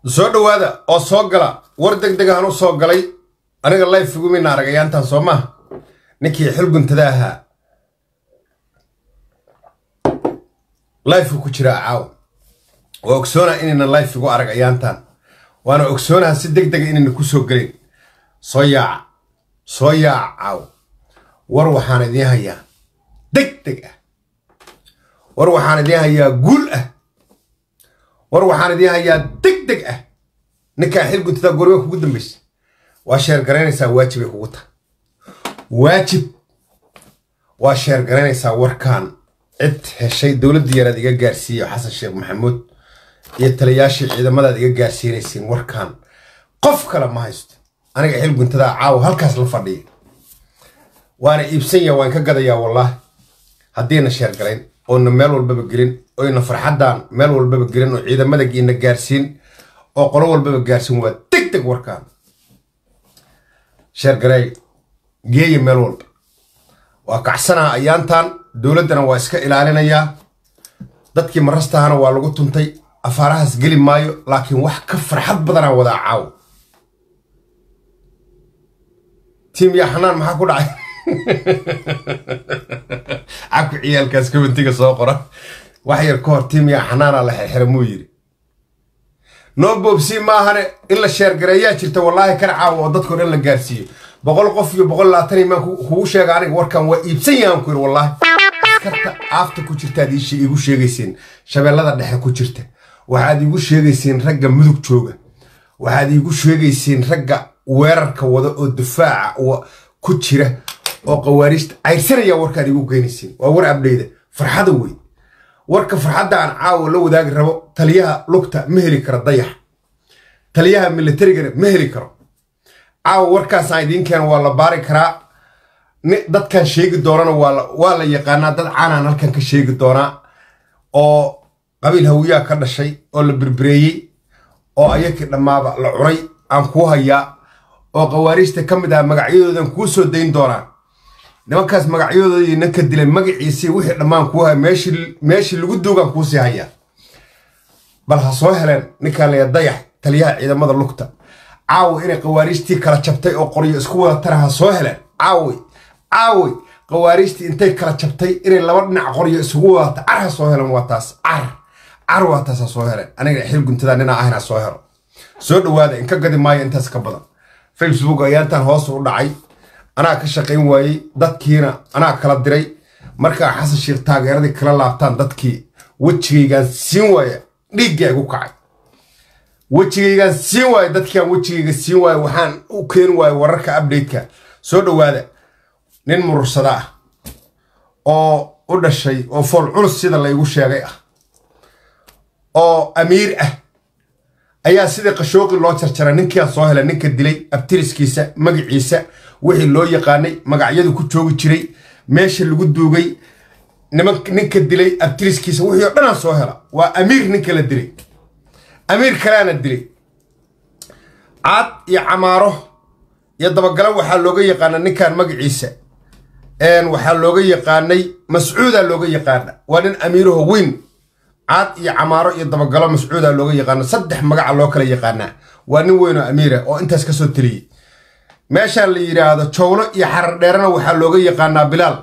soo dhowaada oo soo gala war deg deg ahaan u soo galay aniga layf igumina aragayaantan soo maaha ninkii xilguntada ahaa layfu ku jiraa caawa waa ogsoonaa inayna layf igu arag ayaantan waana ogsoonaha si deg dega inayna ku soo gelin soo yaaca soo yaaca caawa war waxaan idiin hayaa deg deg ah war waxaan idiin hayaa guul ah war waxaan idiin hayaa deg deg ah ninkaa xilguntada goriga kugu dambaysa waa sheer garaynaysaa waajibay kugu tahay waajib waa sheer garaynaysaa warkan cid heshay dowladda yaraad iga gaarsiiye xasan sheekh maxamuud iyo taliyaashii ciidamadaad iga gaarsiinaysiin warkan qof kale ma haysto aniga xilguntadaa caawa halkaas la fadhiya waana iibsanya waan ka gadayaa wallaahi haddiina sheer garayn oona meel walbaba gelin oyna farxaddaan meel walbaba gelin oo ciidamada giina gaarsiin oo qolo walbaba gaarsiin waa deg deg warkaan sheergareey geeya meel walba waa kacsanaa ayaantan dowladdana waa iska ilaalinayaa dadkii marastahana waa lagu tuntay afaarahaas geli maayo laakiin wax ka farxad badanaa wadaa caawo tiim yaa xanaan maxaa ku dhacay cabku ciyaalkaas kabantiga soo qora wax yar ka hor tiim yaa xanaanaa la xirxira muu yidhi noo boobsii maahane in la sheergareeyaa jirta wallaahi kana caawa oo dadkao dhan la gaarsiiyo boqol qof iyo boqol labaatan imaan kugu sheega aniga warkan waa iibsan yahaan ku yidhi wallaahi askarta aafta ku jirtaad iigu sheegayseen shabeellada dhexe ku jirta waxaad iigu sheegayseen ragga mudug jooga waxaad iigu sheegayseen ragga weerarka wada oo difaaca ku jira oo qawaariijta cayrsanaya warkaad iigu geynayseen waa war abdheyda farxada wey warka farxadda aan caawa la wadaagi rabo taliyaha lugta ma heli karo dayax taliyaha militarigana ma heli karo caawa warkaasaan idiin keena waa la baari karaa dadkan sheegi doonana waa la yaqaanaa dad caanaan halkan ka sheegi doonaa oo qabiil hawiyaa ka dhashay oo la berbereeyey oo ayakii dhammaaba la cunay aan kuu hayaa oo qawaariijta ka mid ah magacyadoodan kuu soo dayn doonaa nimankaas magacyadoodii ninka dilay magaciisii wixii dhammaan kuu haya meeshii lagu duugaan kuusii hayaa bal ha soo heleen ninkaan laya dayax taliyaha ciidamada lugta caawi inay qawaariijtii kala jabtay oo qoryo isku wada tara ha soo heleen caawi caawi qawaariijtii intay kala jabtay inay laba dhinac qoryo isugu wadata car ha soo heleen waa taas car car waa taas ha soo heleen aniga xil guntada ninaa ahayn ha soo helo soo dhowaada inka gadi maayo intaas ka badan facebook ayaantan hoos u dhacay anaa ka shaqayn waayey dadkiina anaa kala diray markaa xasan sheekh taageeradii kala laabtaan dadkii wejigaygaan siin waaya dhiiggaa igu kacay wejigaygaan siin waayo dadkiaan wejigayga siin waayo waxaan u keeni waayo wararka updateka soo dhowaada nin murursada ah oo u dhashay oo fool culus sida laygu sheegay ah oo amiir ah ayaa sidii qashooqi loo jarjara ninkiaan soo helay ninka dilay abtiriskiisa magaciisa wixii loo yaqaanay magacyadu ku joogi jiray meesha lagu duugay ninka dilay abtiriskiisa wixii oo dhanaan soo hela waa amiir ninka la dilay amiir kaleana dilay caad iyo camaaro iyo dabagalo waxaa looga yaqaana ninkan magaciisa waxaa looga yaqaanay mascuuda looga yaqaana waa nin amiiraho weyn caad iyo camaaro iyo dabagalo mascuuda looga yaqaana saddex magaca loo kala yaqaanaa waa nin weyn oo amiira oo intaas ka soo teliyey meeshaan la yidhaahdo jowlo iyo xarar dheerana waxaa looga yaqaanaa bilaal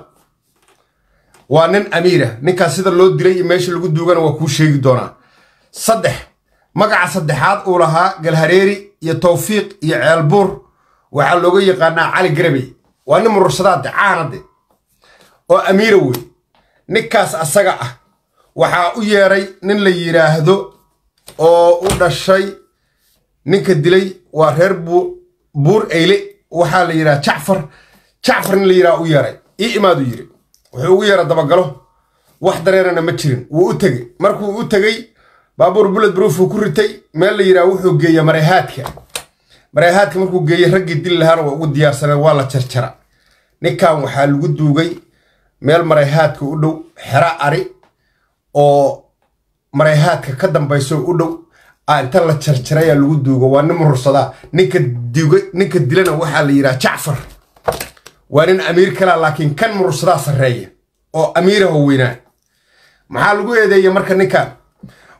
waa nin amiira ninkaas sida loo dilay iyo meesha lagu duugana waa kuu sheegi doonaa saddex magaca saddexaad uu lahaa galhareeri iyo tawfiiq iyo ceelbuur waxaa looga yaqaanaa cali garabey waa nin murursadaade caanade oo amiira wey ninkaas asaga ah waxaa u yeedhay nin la yidhaahdo oo u dhashay ninka dilay waa reer buur eyle waxaa la yidhaha jacfar jacfar nin la yidhaha u yeedhay ii imaadu yidhi wuxuu ugu yeedha dabagalo wax dareerana ma jirin wuu u tegey markuu u tegey baabuur buled bruufuu ku ritay meel la yidhaha wuxuu geeya marayhaadka marayhaadka markuu geeyey raggii dili lahaana waa ugu diyaarsaneen waa la jarjara ninkan waxaa lagu duugay meel marayhaadka u dhow xero ari oo marayhaadka ka dambayso u dhow a inta la jarjarayaa lagu duugo waa nin murursadaa ninka ninka dilana waxaa la yidhaha jacfar waa nin amiir kalea laakiin kan murursadaa sarreeya oo amiiraho weynaa maxaa lagu eedeeya marka ninkan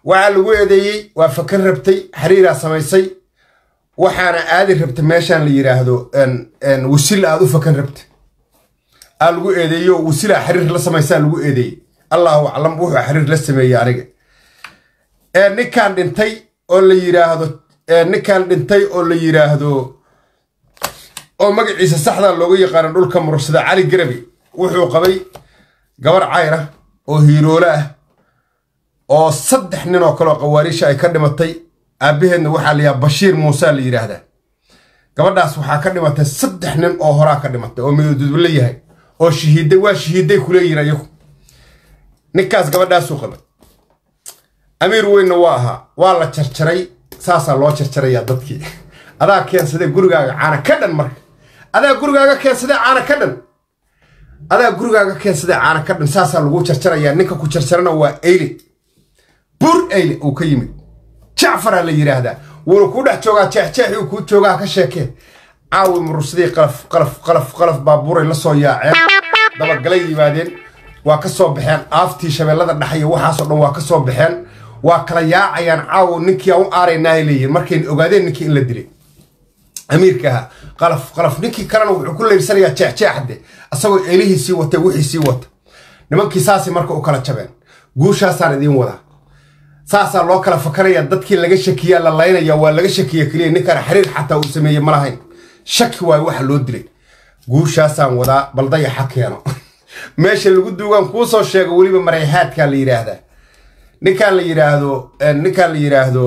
waxaa lagu eedeeyey waa fakan rabtay xiriiraa samaysay waxaana aadi rabta meeshaan la yidhaahdo wasil aad u fakan rabta aa lagu eedeeyo wasilaa xiriir la samaysaa lagu eedeeyey allahu aclam wuxuu xiriir la sameeyey aniga ninkaan dhintay oo la yidhaahdo ninkaan dhintay oo la yidhaahdo oo magaciisa saxdaa looga yaqaano dhulka murursada cali garabi wuxuu qabay gabar cayra oo hiiroole ah oo saddex nin oo kaleoo qawaariisha ay ka dhimatay aabbaheedna waxaa la yidhaha bashiir muusaa la yidhaahdaa gabadhaas waxaa ka dhimatay saddex nin oo horaa ka dhimatay oo midooduduble yahay oo shahiiday waa shahiiday kuleeyihin ayagu ninkaas gabadhaasuu qabay amiir weynna waa ahaa waa la jarjaray saasaa loo jarjarayaa dadkii adaa keensadee gurigaaga caana ka dhan marka adaa gurigaaga keensadee caana ka dhan adaa gurigaaga keensadee caana ka dhan saasaa lagu jarjarayaa ninka ku jarjarana waa eyle bur eyle uu ka yimid jacfaraa la yidhaahdaa wuuna kuu dhex joogaa jeexjeexii uu kuu joogaa ka sheekee caawi murursadii qalaf qalaf qalaf qalaf baabuuray la soo yaaceen dabagalay yimaadeen waa ka soo baxeen aaftii shabeellada dhexaya waxaasoo dhan waa ka soo baxeen waa kala yaacayaan caawo ninkii aan u aaraynahay leeyihin markayna ogaadeen ninkii in la dilay amiirka ahaa qalaf qalaf ninkii kalena wuxuu ku leybsanayaa jeexjeexde asagoo eelihiisii wata wixiisii wata nimankii saasay marka u kala jabeen guushaasaan idiin wadaa saasaa loo kala fakanaya dadkii laga shakiyaa la laynaya waa laga shakiya keliya ninkaan xiriir xataa uu sameeye ma lahayn shaki waayo waxa loo dilay guushaasaan wadaa bal dayaxa keeno meesha lagu duugaan kuu soo sheego weliba marayhaadkaa la yidhaahdaa ninkaan la yidhaahdo ninkaan la yidhaahdo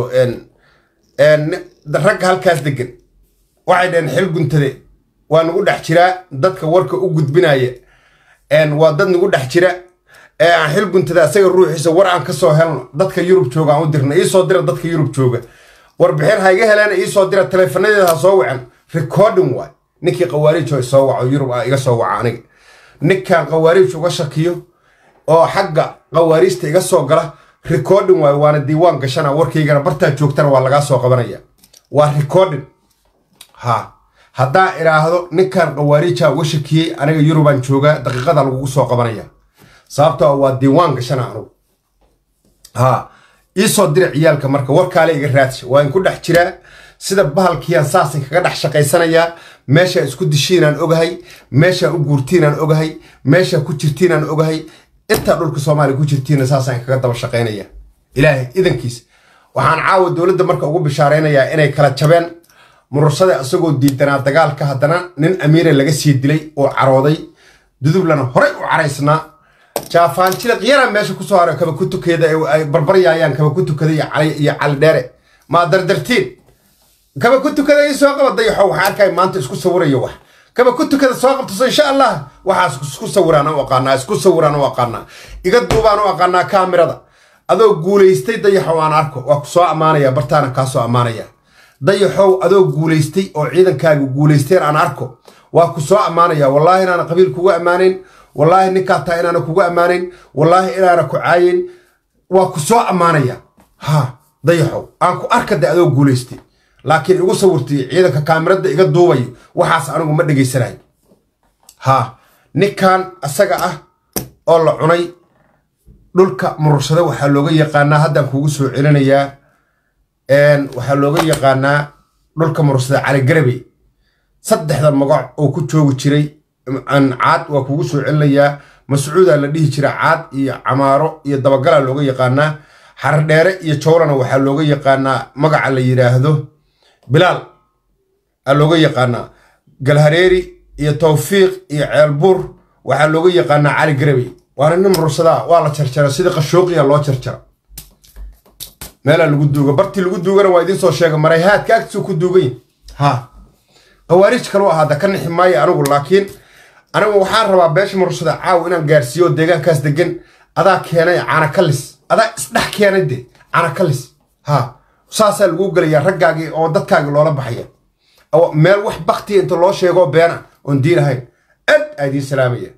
ragga halkaas degan waxay dhaheen xil guntade waa nagu dhex jiraa dadka warka u gudbinaya waa dad nagu dhex jira ee aan xil guntada asaga ruuxiisa war aan ka soo helno dadka yurub jooga aan u dirna iisoo dira dadka yurub jooga warbixin ha iga heleen iisoo dira taleefanadeeda ha soo wacan recording waay ninkii qawaariij soo waco yurub ah iga soo waca aniga ninkan qawaariij uga shakiyo oo xagga qawaariijta iga soo gala recording waay waana diiwaan gashana warkaygana bartaa joogtana waa lagaa soo qabanaya waa recording ha haddaan idhaahdo ninkan qawaariija uga shakiyey aniga yurubaan joogaa daqiiqada lagugu soo qabanaya sababtoo waa diiwaan gashana anugu ha iisoo dira ciyaalka marka warkaale iga raadsha waa in ku dhex jiraa sida bahalkiiyaan saasan kaga dhex shaqaysanayaa meeshaa isku dishiinaan ogahay meeshaa u guurtiinaan ogahay meeshaa ku jirtiinaan ogahay intaa dhulka soomaaliya ku jirtiina saasaan kaga daba shaqaynaya ilaahay idankiis waxaan caawa dowladda marka ugu bishaaraynayaa inay kala jabeen murursada isagoo diidanaa dagaalka haddana nin amiira laga sii dilay oo carooday dudublana horey u caraysnaa jaafaanjida qiyara meesha kusoo haray kaba ku tukeeda ay barbaryaayaan kaba ku tukada iyo cali dheere maa dardartiin kaba ku tukada ii soo qaba dayaxo waxaan arkay maanta isku sawirayo wax kaba ku tukada soo qabtaso insha allah waxaas isku sawiraan u aqaanaa isku sawiraan u aqaanaa iga duubaan u aqaanaa kaamirada adoo guulaystay dayaxow aan arko waa ku soo ammaanaya bartaana kaa soo ammaanaya dayaxow adoo guulaystay oo ciidankaaga guulaysteen aan arko waa ku soo ammaanaya wallaahi inaana qabiil kugu ammaanayn wallaahi ninkaa taa inaana kugu ammaanayn wallaahi inaana ku caayin waa ku soo ammaanaya ha dayaxow aan ku arka de adoo guulaystay laakiin igu sawirtay ciidanka kaamirada iga duubayo waxaas anigu ma dhegaysanayo ha ninkan asaga ah oo la cunay dhulka murursada waxaa looga yaqaanaa haddaan kugu soo celinayaa waxaa looga yaqaanaa dhulka murursada caligarabey saddexda magac oo ku joogi jiray caad waa kugu soo celinayaa mascuudaa la dhihi jira caad iyo camaaro iyo dabagalaa looga yaqaanaa xardheere iyo jowlana waxaa looga yaqaanaa magaca la yidhaahdo bilaal aa looga yaqaanaa galhareeri iyo tawfiiq iyo ceelbuur waxaa looga yaqaanaa cali garabey waana nin mursadaa waa la jarjara sidii qashooqiya loo jarjara meelaa lagu duuga bartii lagu duugana waa idiin soo sheega marayhaadka agtiisuu ku duugany ha qawaariij kaluu ahaada ka nixi maayo anigu laakiin anigu waxaan rabaa beesha mursada caaw inaan gaarsiiyo oo deegaankaas degan adaa keenay caanakalis adaa isdhex keenay de caanakalis ha saasaa lagu gelayaa raggaagii oo dadkaagii loola baxaya meel wax baktiya inta loo sheegoo beena oon diin ahayn ad aa idiin salaamaya